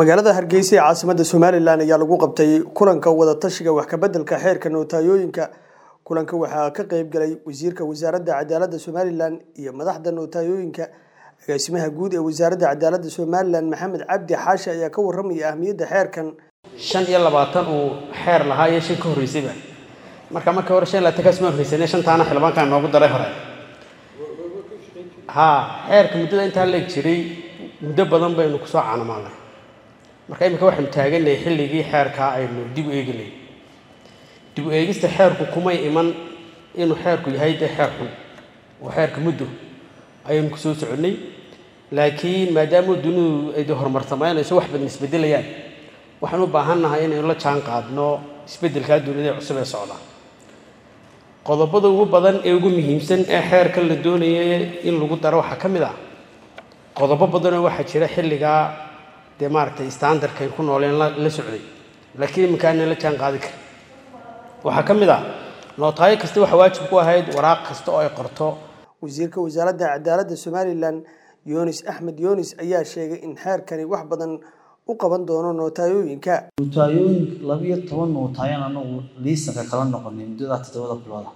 magaalada hargeysa ee caasimadda somalilan ayaa lagu qabtay kulanka wadatashiga wax kabeddelka xeerka nootayooyinka kulanka waxaa ka qeyb galay wasiirka wasaaradda cadaaladda somalilan iyo madaxda nootayooyinka agaasimaha guud ee wasaaradda cadaaladda somalilan maxamed cabdi xaashi ayaa ka warramaya ahmiyadda xeerkan shan iyo labaatan uu xeer lahaa iyo shan ka horreysayba marka marka hore shan iyo labaatan kaas ma horreysane shantaana xildhibaankan noogu daray hore haa xeerka muddada intaa leeg jiray muddo badan baynu kusoo caanamaalnay marka imika waxaynu taagannahay xilligii xeerkaa aynu dib u eeginay dib u eegista xeerku kumay iman inuu xeerku yahay dee xeer xun oo xeerka muddo ayaynu kusoo soconnay laakiin maadaama dunidu ay de horumartamaynayso wax badan isbeddelayaan waxaan u baahannahay inaynu la jaan qaadno isbeddelkaa dunida cusub ee socda qodobada ugu badan ee ugu muhiimsan ee xeerka la doonaya in lagu daro waxaa ka mid ah qodobo badanoo waxaa jira xilligaa dee maaragtay standardkayn ku nooleen la socday laakiin iminkaana la jaan qaadi kara waxaa ka mid ah nootaayo kasta waxa waajib ku ahayd waraaq kasta oo ay qorto wasiirka wasaaradda cadaaladda somalilan yunis axmed yunis ayaa sheegay in xeerkani wax badan u qaban doono nootayooyinka nootayooyin labiyo toban nootaayan anagu liisanka kala noqonay muddadaa toddobada bilooda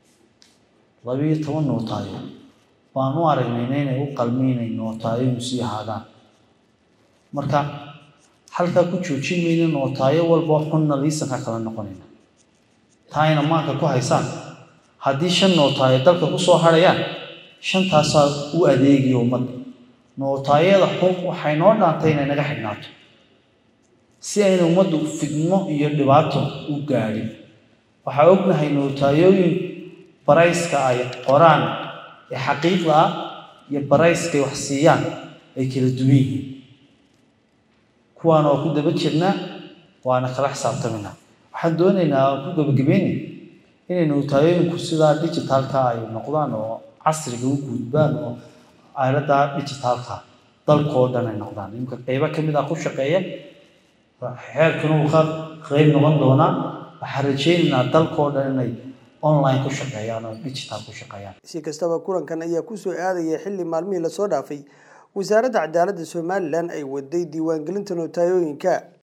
labiyo toban nootaayo baan u aragnayna inay u qalmi inay nootaayoynu sii ahaadaan marka halkaa ku joojin mayna nootaayo walba xunna liisanka kala noqonayna taayna maanka ku haysaan haddii shan nootaayo dalka kusoo harayaan shantaasaa u adeegaya ummadda nootaayada xun waxay noo dhaantay inay naga xidhnaato si ayna ummaddu fidmo iyo dhibaato u gaadhin waxaa ognahay nootayooyin barayska ay qoraan ee xaqiiqda ah iyo barayskay wax siiyaan ay kala duwan yihiin kuwaana waa ku daba jirnaa waana kala xisaabtaminaa waxaan doonaynaa aan ku gabagabeynay inay nootayooyinku sidaa digitaalka ay noqdaan oo casriga u gudbaan oo aaladda digitaalka dalkoo dhan ay noqdaan imika qeybo ka mid ah ku shaqeeya xeerkuna uu ka qeyb noqon doonaa waxaan rajaynaynaa dalkoo dhan inay online ku shaqeeyaan oo digital ku shaqeeyaan si kastaba kulankan ayaa kusoo aadaya xilli maalmihii lasoo dhaafay wasaaradda cadaaladda somalilan ay waday diiwaangelinta nootayooyinka